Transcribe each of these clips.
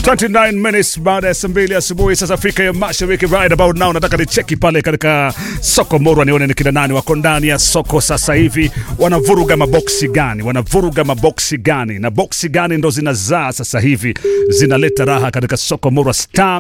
29 minutes baada ya saa mbili asubuhi sasa Afrika ya Mashariki, right about now. Nataka nicheki pale katika soko Morwa nione ni kina nani wako ndani ya soko sasa hivi, wanavuruga maboksi gani, wanavuruga maboksi gani, na boksi gani ndo zinazaa sasa hivi zinaleta raha katika soko Morwa. Star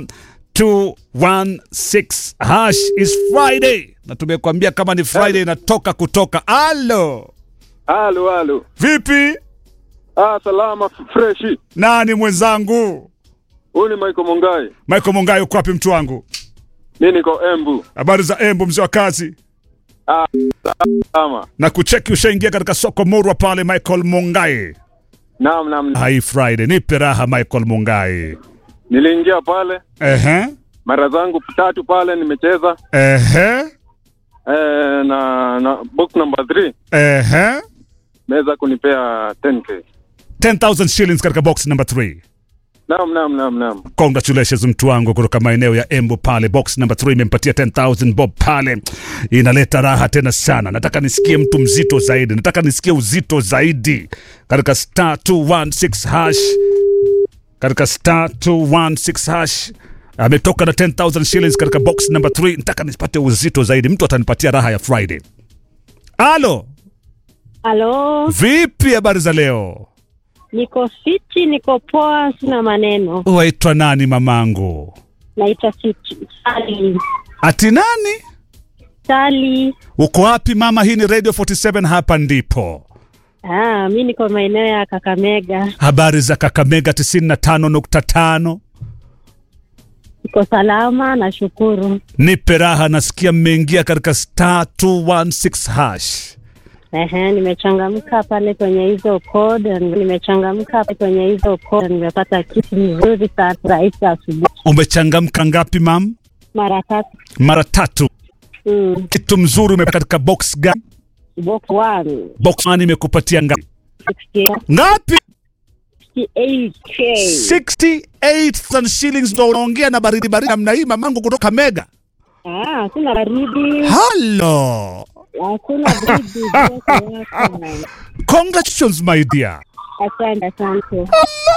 216 hash is Friday, na tumekuambia kama ni Friday inatoka kutoka. Alo, Halo, halo. vipi? Ah, salama freshi. Nani mwenzangu? Huyu ni Michael Mongai. Michael Mongai, uko wapi mtu wangu? Mimi niko Embu. Habari za Embu, mzee wa kazi? Ah, salama. na kucheki ushaingia katika soko Morwa pale, Michael Mungai. Naam, naam. Hai Friday, nipe raha Michael Mungai. Niliingia pale Ehe, mara zangu tatu pale nimecheza ehe, eh, na na box number 3 ehe. meweza kunipea 10k. 10,000 shillings katika box number 3. Naam, naam, naam, naam. Congratulations mtu wangu kutoka maeneo ya Embu pale, box number 3 imempatia 10,000 bob pale, inaleta raha tena sana. Nataka nisikie mtu mzito zaidi, nataka nisikie uzito zaidi katika star 216 hash, katika star 216 hash ametoka na 10,000 shillings katika box number 3. Nataka nipate uzito zaidi, mtu atanipatia raha ya Friday. Alo, Halo, vipi habari za leo? niko fiti, niko poa, sina maneno. Waitwa nani mamangu? Naitwa Fiti Sali. Ati nani? Sali. Uko wapi mama? Hii ni Radio 47, hapa ndipo. Ah, mi niko maeneo ya Kakamega. Habari za Kakamega 95.5. Niko salama, nashukuru. Nipe raha, nasikia mmeingia katika star 216 hash. Ehe, nimechangamka pale kwenye hizo code, nimechangamka pale kwenye hizo code, nimepata kitu mzuri sana rahisi asubuhi Umechangamka ngapi mam? mara tatu. Mara tatu. Mm. Kitu mzuri umepata katika box gani? Box one, Box one imekupatia ngapi? 68 Ngapi? 68k. 68,000 shillings ndo unaongea na baridi baridi namna hii mamangu kutoka Mega. Ah, hakuna baridi, Hello. hakuna baridi. Joto yako. Congratulations my dear. Asante, asante.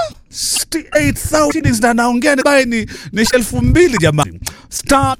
68,000 shillings na naongea ni bae ni, ni elfu mbili jamani. Star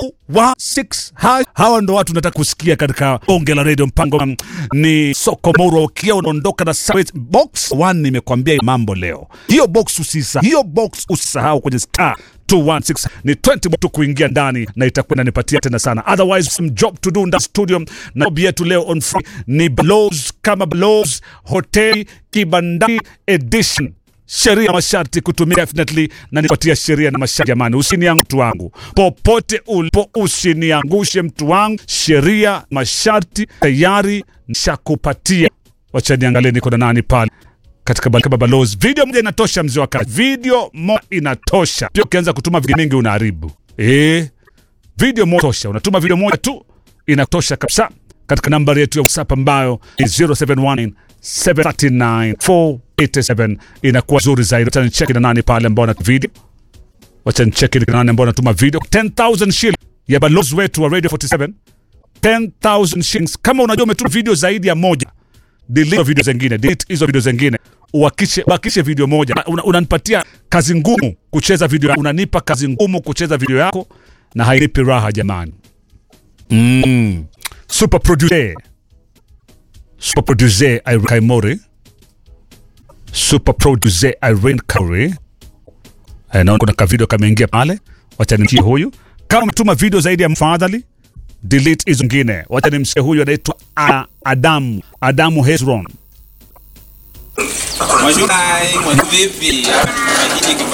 216 hash. Hawa ndo watu nataka kusikia katika bonge la radio. Mpango um, ni soko Morwa, ukia unaondoka na sa- box 1. Nimekwambia mambo leo, hiyo box usisahau, hiyo box usisahau kwenye star 216 ni 20 tu kuingia ndani na itakuwa inanipatia tena sana. Otherwise some job to do ndani studio, na job yetu leo on Friday ni Blows kama Blows Hotel Kibandani edition sheria na masharti kutumia definitely na nipatia sheria na masharti jamani, usiniangushe mtu wangu popote ulipo, usiniangushe mtu wangu. Sheria masharti tayari nishakupatia. Wacha niangalie niko na nani pale katika bal- kama balozi. Video moja inatosha, mzee wa kazi, video moja inatosha. Pia ukianza kutuma video mingi unaharibu eh, video moja tosha, unatuma video moja tu inatosha kabisa, katika nambari yetu ya WhatsApp ambayo ni 0719 739 487 inakuwa zuri zaidi. Wacha nicheki na nani pale ambao na video, wacha nicheki na nani ambao anatuma video 10000 shilling ya balozi wetu wa Radio 47 10000 shillings. Kama unajua umetuma video zaidi ya moja delete video zingine, delete hizo video zingine, uhakishe bakishe video moja. Una- Unanipatia kazi ngumu kucheza video, yako. unanipa kazi ngumu kucheza video yako na hainipi raha jamani. Mm. Super producer, super producer Irene Kaimori, super producer Irene Kauri. Eh, naona kuna kavideo kameingia pale, wacha nimchie huyu. Kama umetuma video zaidi ya mfadhali delete hizo zingine. Wacha nimsikie huyu anaitwa A- Adamu Adamu Hezron. Mwajua, mwajua vipi?